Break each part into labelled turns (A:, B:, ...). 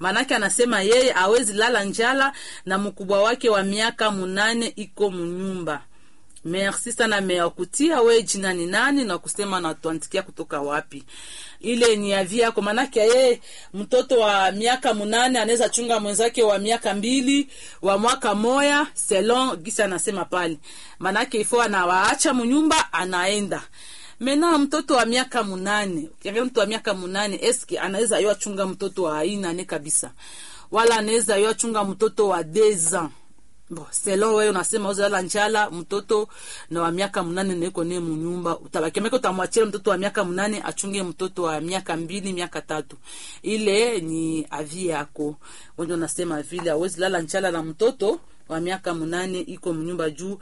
A: maanake anasema yeye awezi lala njala na mkubwa wake wa miaka munane iko munyumba merci sana meakutia we jina ni nani na kusema natuandikia kutoka wapi ile ni avi yako manake yeye mtoto wa miaka munane anaweza chunga mwenzake wa miaka mbili wa mwaka moya selon gisi anasema pale manake ifo anawaacha munyumba anaenda mena mtoto wa miaka munane ukiangalia mtu wa miaka munane eske anaweza yo achunga mtoto wa aina ne kabisa wala anaweza yo achunga mtoto wa deux ans Bo, selo wewe unasema uzala njala mtoto na wa miaka mnane naiko ne munyumba utabakemeka utamwachia mtoto wa miaka mnane achunge mtoto wa miaka mbili miaka tatu ile ni avi yako wenye unasema vile awezi lala njala na mtoto wa miaka mnane iko mnyumba juu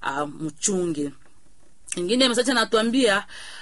A: mchunge ingine mesaji anatuambia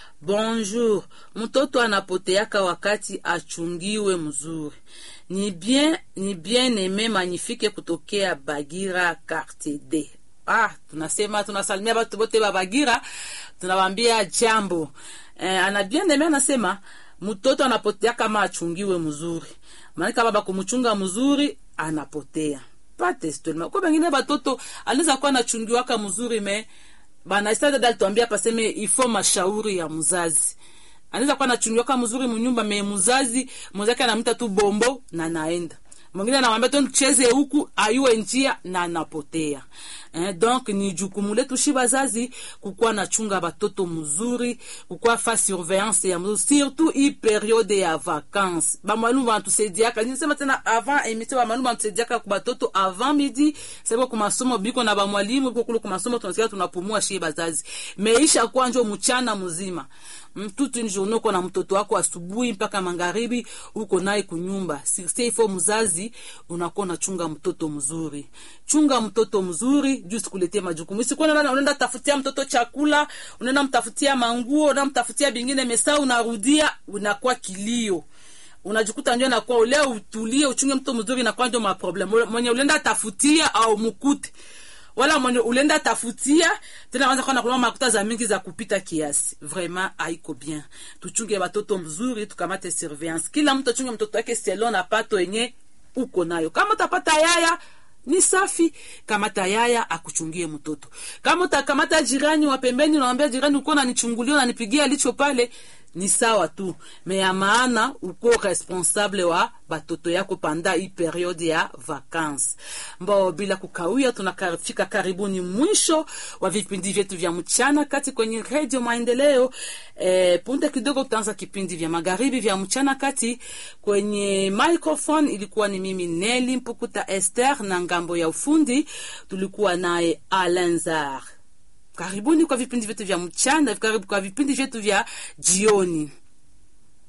A: bonjour mtoto anapoteaka wakati achungiwe mzuri ni bien ni bien eme magnifique kutokea bagira quartier d ah tunasema tunasalimia batu bote ba bagira tunawambia jambo eh, ana bien eme anasema mtoto anapotea kama achungiwe mzuri maanake baba kumchunga mzuri anapotea patestolma kwa bengine batoto anaweza kuwa anachungiwaka mzuri me banaisa dada alituambia paseme ifo mashauri ya mzazi anaweza kuwa anachungiwaka mzuri munyumba me mzazi mwenzake anamita tu bombo na naenda mwingine anamwambia tu cheze huku ayue njia na anapotea eh, donc ni jukumu letu shi bazazi kukuwa nachunga batoto mzuri kukuwa fa surveillance ya mzuri surtout hii periode ya vacances bamwalimu banatusaidiaka nisema tena avant emission bamwalimu banatusaidiaka ku batoto avant midi sababu ku masomo biko na bamwalimu biko kule ku masomo tunasikia tunapumua shi bazazi meisha kuwa njo mchana mzima toute une journée uko na mtoto wako asubuhi mpaka magharibi uko naye kunyumba sirse ifo mzazi unakuwa unachunga mtoto mzuri chunga mtoto mzuri juu sikuletea majukumu sikuwa unaenda tafutia mtoto chakula unaenda mtafutia manguo unaenda mtafutia bingine mesa unarudia unakuwa kilio unajikuta njo nakuwa ule utulie uchunge mtoto mzuri nakuwa njo maproblem mwenye ulienda tafutia au mukute wala mwenye ulenda tafutia tena wanza kuwa nakuloma makuta za mingi za kupita kiasi vraiment haiko bien tuchunge batoto mzuri tukamate surveillance kila mtu achunge mtoto wake selon na pato yenye uko nayo kama utapata yaya ni safi kamata yaya akuchungie mtoto kama utakamata jirani wa pembeni unamwambia jirani uko nanichungulia unanipigia licho pale ni sawa tu me ya maana uko responsable wa batoto yako panda hii periode ya vacances mbao bila kukawia tunafika karibuni mwisho wa vipindi vyetu vya mchana kati kwenye redio maendeleo e, punde kidogo tutaanza kipindi vya magharibi vya mchana kati kwenye microphone ilikuwa ni mimi neli mpukuta ester na ngambo ya ufundi tulikuwa naye alenzar karibuni kwa vipindi vyetu vya mchana karibu kwa vipindi vyetu vya jioni